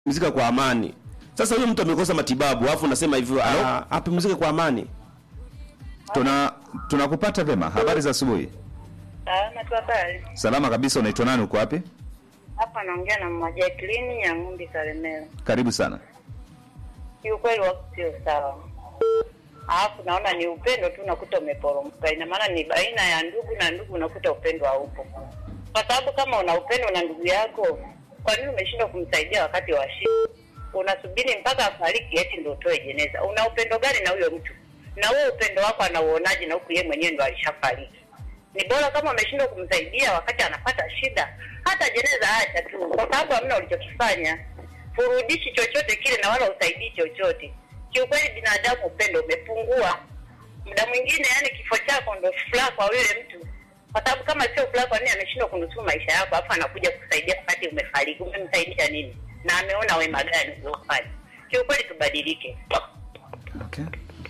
mzika kwa amani. Sasa huyo mtu amekosa matibabu, alafu unasema hivyo ah, apumzike kwa amani. Tuna tunakupata vema. Habari za asubuhi. Salama tu habari. Salama kabisa. Unaitwa nani? Uko wapi? Hapa naongea na mama Jacqueline ya Ng'umbi Kalemera. Karibu sana. Kiukweli wako sio sawa. Alafu naona ni upendo tu unakuta umeporomoka. Ina maana ni baina ya ndugu na ndugu unakuta upendo haupo. Kwa sababu kama una upendo na ndugu yako, kwa nini umeshindwa kumsaidia wakati wa shida? Unasubiri mpaka afariki eti ndio utoe jeneza. Una upendo gani na huyo mtu? Na huo upendo wako anauonaje na huku yeye mwenyewe ndo alishafariki? Ni bora kama umeshindwa kumsaidia wakati anapata shida, hata jeneza acha tu, kwa sababu hamna ulichokifanya. Furudishi chochote kile na wala usaidii chochote. Kiukweli binadamu upendo umepungua. Muda mwingine, yani kifo chako ndo furaha kwa yule mtu, kwa sababu kama sio furaha, kwa nini ameshindwa kunusuru maisha yako, alafu anakuja kusaidia wakati umefariki? Umemsaidia nini? Na ameona wema gani uliofanya? Kiukweli tubadilike. Okay.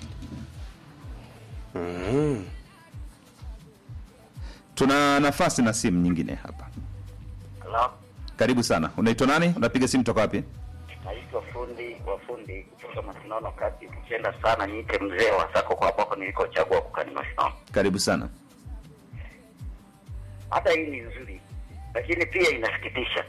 Tuna nafasi na simu nyingine hapa. Hello? Karibu sana. Unaitwa nani? Unapiga simu toka wapi? Naitwa fundi wa fundi kutoka Masinono kati. Ukipenda sana niite mzee wa sako kwa hapo nilikochagua kukani Masinono. Karibu sana. Hata hii ni nzuri, lakini pia inasikitisha.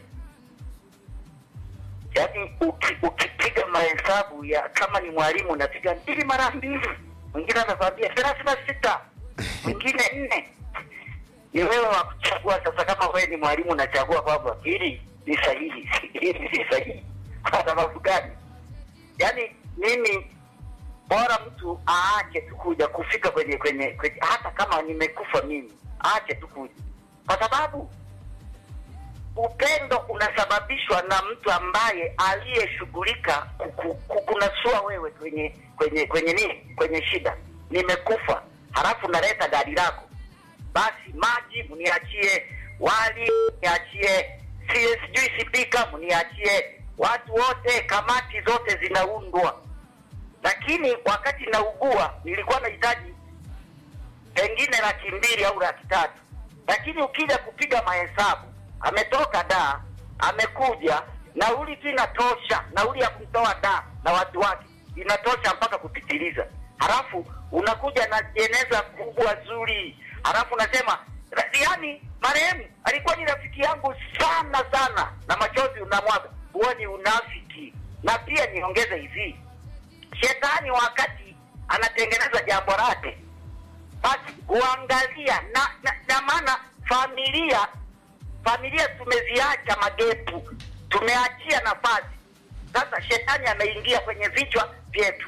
Yaani uki, ukipiga mahesabu ya kama ni mwalimu unapiga mbili mara mbili, mwingine anakwambia thelathini na sita, mwingine nne. Ni wewe wa kuchagua sasa. Kama wewe ni mwalimu unachagua kwamba hili ni sahihi, hili si sahihi, kwa sababu gani? Yaani mimi bora mtu aache tu kuja kufika kwenye kwenye kwenye, hata kama nimekufa mimi, aache tu kuja, kwa sababu upendo unasababishwa na mtu ambaye aliyeshughulika kuku- kukunasua wewe kwenye kwenye kwenye nini, kwenye shida. Nimekufa halafu naleta gari lako, basi maji mniachie, wali mniachie, si- sijui sipika mniachie, watu wote, kamati zote zinaundwa. Lakini wakati naugua nilikuwa nahitaji pengine laki mbili au laki tatu, lakini ukija kupiga mahesabu, ametoka da, amekuja, nauli tu inatosha, nauli ya kumtoa da na watu wake inatosha mpaka kupitiliza, halafu unakuja na jeneza kubwa zuri, halafu unasema yaani, marehemu alikuwa ni rafiki yangu sana sana, na machozi unamwaga. Huo ni unafiki. Na pia niongeze hivi, shetani wakati anatengeneza jambo lake basi huangalia na, na, na maana familia familia tumeziacha magepu, tumeachia nafasi. Sasa shetani ameingia kwenye vichwa vyetu,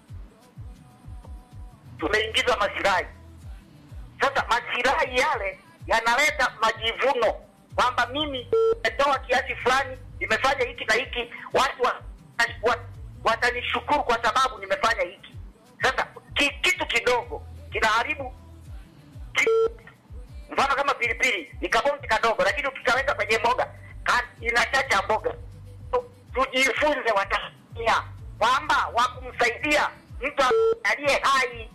tumeingizwa masilahi. Sasa masilahi yale yanaleta majivuno kwamba mimi nimetoa kiasi fulani, nimefanya hiki na hiki, watu wa, wa, watanishukuru kwa sababu nimefanya hiki. Sasa ki, kitu kidogo kinaharibu ki, mfano kama pilipili ni kabonzi kadogo, lakini ukikaweka kwenye mboga ka- inachacha mboga. Tu- Tujifunze Watanzania kwamba wa kumsaidia mtu aliye hai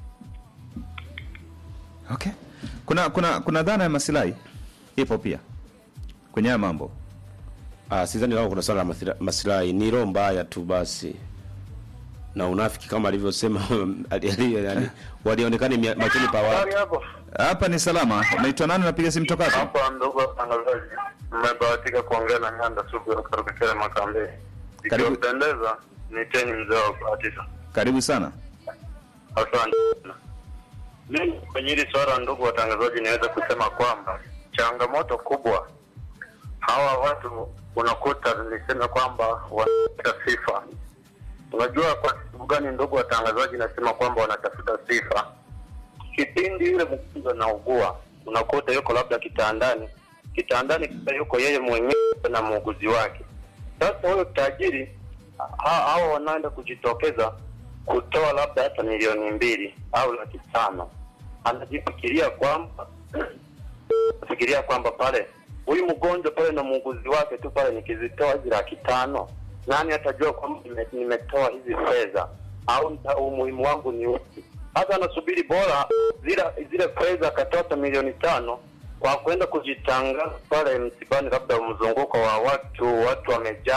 Okay. Kuna kuna kuna dhana ya masilahi ipo pia kwenye haya mambo. Ah, sidhani kama kuna swala la mathira- maslahi, ni roho mbaya tu basi na unafiki kama alivyosema ali- ali- yani, walionekana mia- machoni pa watu. hapo Hapa ni salama. Unaitwa nani? Unapiga simu toka wapi? hapa, ndugu watangazaji, mmebahatika kuongea na Nyanda Sugu kutoka Kele Makambe. Karibu. Ikiwapendeza niteni mzee wa kubahatisha. Karibu sana. Asante. Mimi kwenye hili swala, ndugu watangazaji, niweze kusema kwamba changamoto kubwa hawa watu unakuta, nilisema kwamba wanatafuta sifa. Unajua kwa sababu gani, ndugu watangazaji, nasema kwamba wanatafuta sifa? Kipindi yule mgonjwa anaugua, unakuta yuko labda kitandani, kitandani kisa yuko yeye mwenyewe na muuguzi wake. Sasa huyo tajiri ha- hawa wanaenda kujitokeza kutoa labda hata milioni mbili au laki tano, anajifikiria kwamba fikiria kwamba pale huyu mgonjwa pale na muuguzi wake tu pale, nikizitoa hizi laki tano, nani atajua kwamba nime- nimetoa hizi fedha au nita- umuhimu wangu ni upi? Hata anasubiri bora zile zile fedha akatoa milioni tano kwa kwenda kujitangaza pale msibani, labda mzunguko wa watu, watu wamejaa,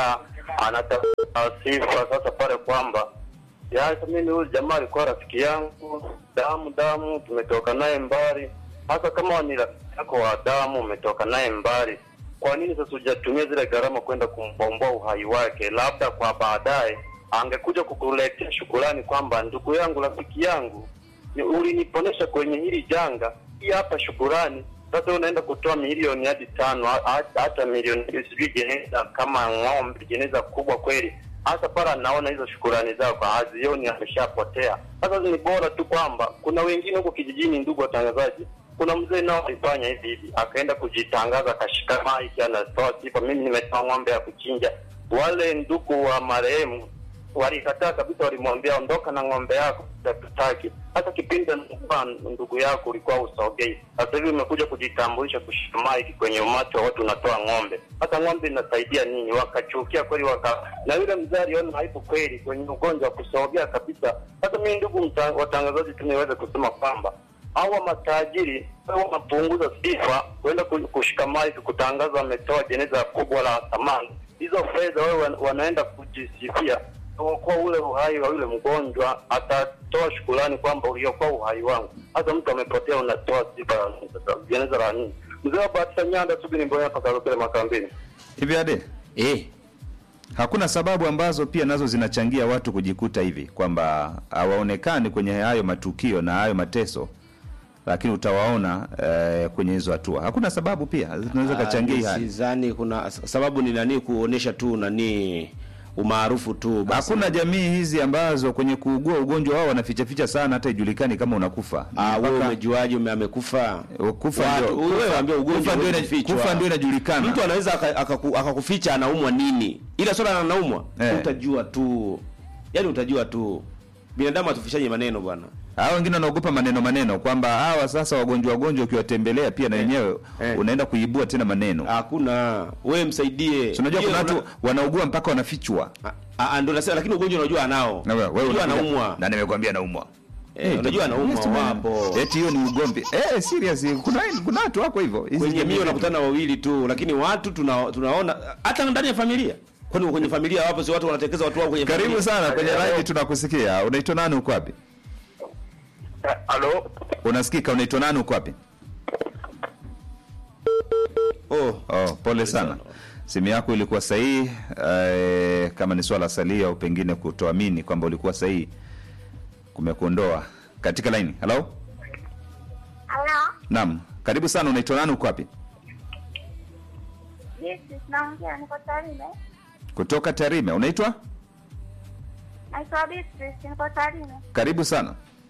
anatafuta sifa sasa pale kwamba ya mimi huyu jamaa alikuwa rafiki yangu damu damu, tumetoka naye mbali. Hasa kama ni rafiki yako wa damu, umetoka naye mbali, kwa nini sasa hujatumia zile gharama kwenda kumbomboa uhai wake? Labda kwa baadaye angekuja kukuletea shukurani kwamba ndugu yangu, rafiki yangu, ni- uliniponesha kwenye hili janga, hii hapa shukurani. Sasa unaenda kutoa milioni hadi tano ha- ha- hata milioni mbili, sijui jeneza kama ng'ombe, jeneza kubwa kweli. Hasa pale anaona hizo shukurani zako hazioni, ameshapotea. Sasa ni bora tu kwamba kuna wengine huko kijijini, ndugu watangazaji, kuna mzee nao alifanya hivi hivi, akaenda kujitangaza, akashika maiki, anatoa sifa, mimi nimetoa ng'ombe ya kuchinja. Wale ndugu wa marehemu walikataa kabisa, walimwambia ondoka na ng'ombe yako, hatutaki. Hata kipindi anakuwa ndugu yako ulikuwa usogei, sasa hivi umekuja kujitambulisha, kushika maiki kwenye umati wa watu, unatoa ng'ombe. Hata ng'ombe inasaidia nini? Wakachukia kweli, waka na yule mzee aliona haipo kweli kwenye ugonjwa wa kusogea kabisa. Sasa mimi, ndugu mta- watangazaji, tunaweza kusema kwamba hawa matajiri wao wanapunguza sifa kwenda ku- kushika maiki kutangaza wametoa jeneza kubwa la thamani. Hizo fedha wao wan- wanaenda kujisifia kuokoa ule uhai wa yule mgonjwa, atatoa shukurani kwamba uliokoa uhai wangu. Hata mtu amepotea, unatoa sifa ya nini sasa? jeneza la nini? Mzee wa Batisha Nyanda, subiri mboya hapa Karokele Makambini. hivi ade eh, hakuna sababu ambazo pia nazo zinachangia watu kujikuta hivi kwamba hawaonekani kwenye hayo matukio na hayo mateso lakini utawaona eh, kwenye hizo hatua hakuna sababu pia zinaweza kachangia hii hali sidhani kuna sababu ni nani kuonesha tu nani umaarufu tu basi. hakuna jamii hizi ambazo kwenye kuugua ugonjwa wao wanafichaficha sana hata ijulikani kama unakufa Ah, wewe Mpaka- umejuaje ume amekufa? kufa Watu- ndio wewe kufa- waambie ugonjwa kufa ndio ina- umefichwa. kufa ndio inajulikana Mtu anaweza aka- akaku- akakuficha anaumwa nini, ila swala anaumwa Eh. utajua tu, yaani utajua tu. Binadamu atufishaje maneno bwana. hao wengine wanaogopa maneno maneno kwamba hawa sasa wagonjwa wagonjwa ukiwatembelea pia na wenyewe Eh. unaenda kuibua tena maneno Hakuna, wewe msaidie. Si unajua Yeye kuna una- watu wanaugua mpaka wanafichwa Ah, ah, ndio nasema, lakini ugonjwa unajua anao, Na wewe- wewe unajua unakuja- anaumwa, na nimekwambia naumwa Eh, unajua anaumwa wapo eti hiyo ni ugomvi eh serious kuna kuna watu wako hivyo Hizi kwenye jamii mio zetu. unakutana wawili tu, lakini watu tuna, tunaona hata ndani ya familia. Kwani kwenye familia wapo si watu wanatekeza watu wao kwenye karibu familia? sana kwenye live tunakusikia unaitwa nani uko wapi Halo, unasikika unaitwa nani uko wapi Oh, oh pole sana simu yako ilikuwa sahihi eh, kama ni swala salia au pengine kutoamini kwamba ulikuwa sahihi kumekuondoa katika line halo Halo, naam karibu sana unaitwa nani uko wapi yes, naongea, niko Tarime. kutoka tarime unaitwa Naitwa Beatrice, niko Tarime. karibu sana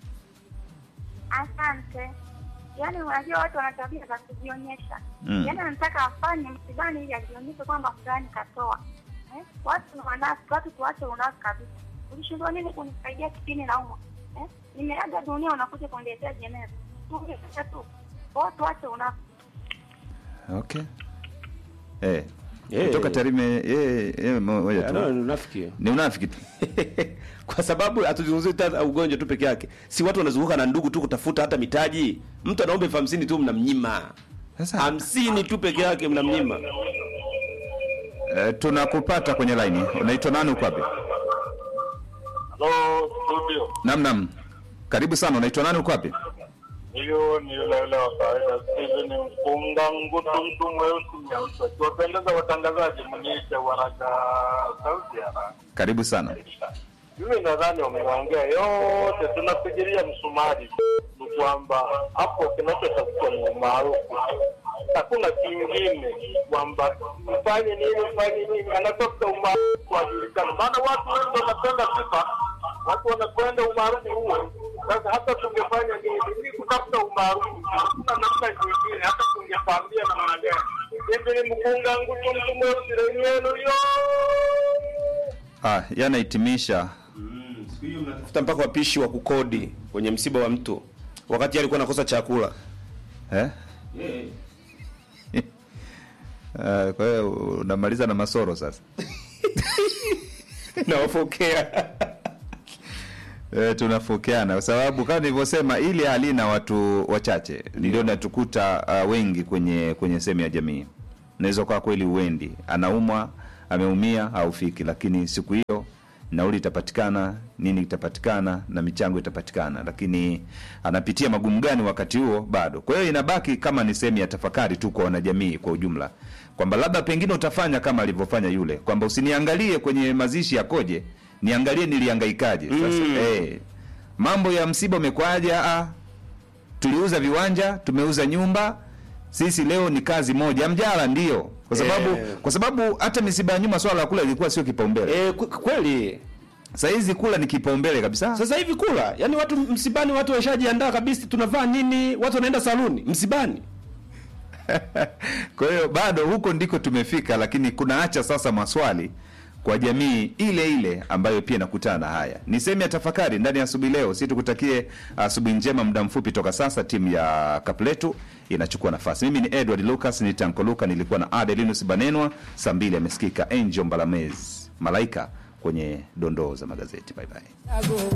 Asante. Yaani unajua watu wana tabia za kujionyesha. Mm. Yaani anataka afanye msibani ili ajionyeshe kwamba fulani katoa. Eh? Watu ni wanafiki, watu tuache unafiki kabisa. Ulishindwa nini kunisaidia kipindi naumwa? Eh? Nimeaga dunia unakuja kuniletea jeneza. Tuonyeshe tu. Watu tuache unafiki. okay eh Eh. kutoka tarime eh eh moja Ah, no, tu ni unafiki. ni unafiki tu kwa sababu hatuzungumzii hata ugonjwa tu peke yake, si watu wanazunguka na ndugu tu kutafuta hata mitaji. Mtu anaomba elfu hamsini tu mnamnyima, sasa hamsini tu peke yake mnamnyima. eh, tunakupata kwenye line unaitwa nani uko wapi halo studio. nam nam karibu sana unaitwa nani uko wapi Hiyo ni yule yule wa kawaida, Steven Mpunga Ngutu, mtu mweusi nyeusi. Akiwapendeza watangazaji, mniite waraka sauti ya haraka. karibu sana Mimi nadhani wameongea yote, tunafikiria msumari ni kwamba hapo kinachotafutwa ni umaarufu, hakuna kingine, kwamba mfanye nini mfanye nini, anatafuta umaarufu ajulikana. Maana watu wengi wanapenda sifa, watu wanakwenda umaarufu huo. Sasa hata tungefanya nini, ni kutafuta umaarufu, hakuna namna nyingine, hata tungefambia namna gani. Hivi ni mkunga ngutu mtu mweusi lenyenu yo ah yanahitimisha Tafuta mpaka wapishi wa kukodi kwenye msiba wa mtu, wakati alikuwa anakosa chakula. eh Ah, kwa hiyo unamaliza na masoro sasa Nawafokea e, tunafokeana kwa sababu kama nilivyosema ili halina watu wachache ndio natukuta uh, wengi kwenye kwenye sehemu ya jamii naweza kwa kweli uendi anaumwa ameumia haufiki, lakini siku hiyo nauli itapatikana, nini itapatikana na michango itapatikana, lakini anapitia magumu gani wakati huo bado. Kwa hiyo inabaki kama ni sehemu ya tafakari tu kwa wanajamii kwa ujumla, kwamba labda pengine utafanya kama alivyofanya yule, kwamba usiniangalie kwenye mazishi yakoje, niangalie nilihangaikaje. Sasa Mm. eh, mambo ya msiba umekwaje? Ah, tuliuza viwanja, tumeuza nyumba, sisi leo ni kazi moja mjala, ndio kwa sababu Eh. kwa sababu hata misiba ya nyuma swala la kula ilikuwa sio kipaumbele. Eh, kwe- kweli Saa hizi kula ni kipaumbele kabisa. sasa hivi kula, yani watu msibani, watu washajiandaa kabisa, tunavaa nini, watu wanaenda saluni msibani. Kwa hiyo bado huko ndiko tumefika, lakini kunaacha sasa maswali kwa jamii ile ile ambayo pia inakutana na haya. Ni sehemu ya tafakari ndani ya asubuhi leo. Si tukutakie asubuhi njema. Muda mfupi toka sasa, timu ya Kapletu inachukua nafasi. Mimi ni Edward Lucas, ni Tanko Luka, nilikuwa na Adelinus Banenwa. Saa mbili amesikika Angel Mbalamez Malaika kwenye dondoo za magazeti. Bye bye.